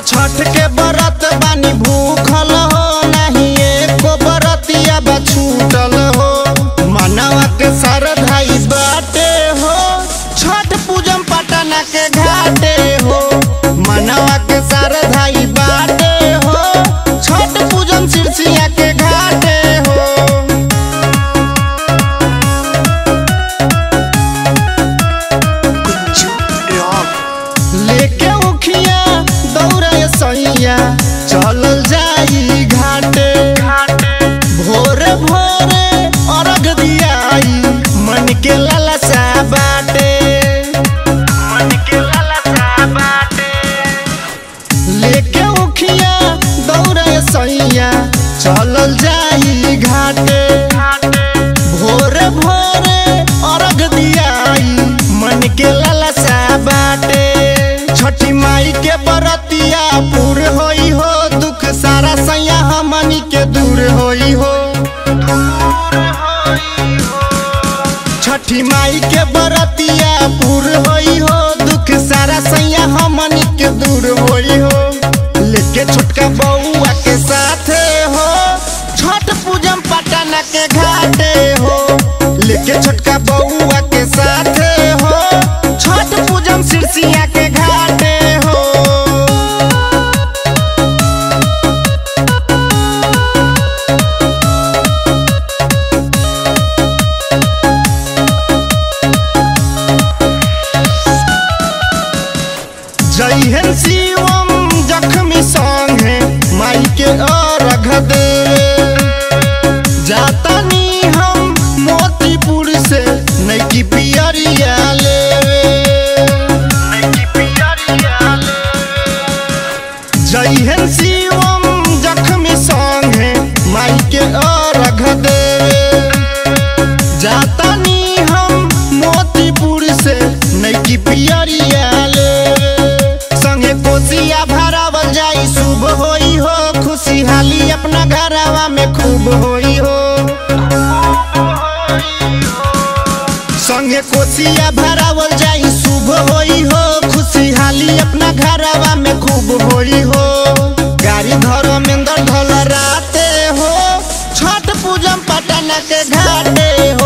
छठ के बरत बानी भूखल हो नहीं एको बरतिया बा छूटल हो मनवा के सरधाई बाटे हो छठ पूजम पटना के घाटे हो मनवा के सरधाई बाटे हो छठ पूजम सिरसिया के घाटे हो लेके उखिया दौड़े सैया चलल जाई घाटे भोरे भोरे अर्घ दियाई मन के लालसा बाटे मन के लालसा बाटे लेके उखिया दौड़े सैया चलल जाई घाटे भोरे भोरे अर्घ दियाई मन के लालसा बाटे छठी माई के बरतिया पूर होई हो दुख सारा सैया हमनी के दूर होई हो छठी माई के बरतिया पूर होई हो दुख सारा सैया हमनी के दूर होई हो लेके छोटका बउआ के साथे हो छठ पूजम पटना के घाटे हो लेके छोटका बउआ के साथे हो छठ पूजम सिरसिया के घाटे हो जय शिवम जख्मी संगे माई के अर्घ देवे जातानी हम मोतीपुर से नैकी पियरिया लेवे जय शिवम जख्मी संगे माई के अर्घ देवे जातानी हम मोतीपुर से नैकी पियरिया लेवे संगे कोसिया भरावल जाई शुभ होई हो खुशहाली अपना घरवा में खूब होई हो संगे कोसिया भरावल जाई शुभ होई हो खुशहाली अपना घरवा में खूब होई हो गाड़ी धर्मेंद्र ढोल राते हो छठ पूजम पटना के घाटे हो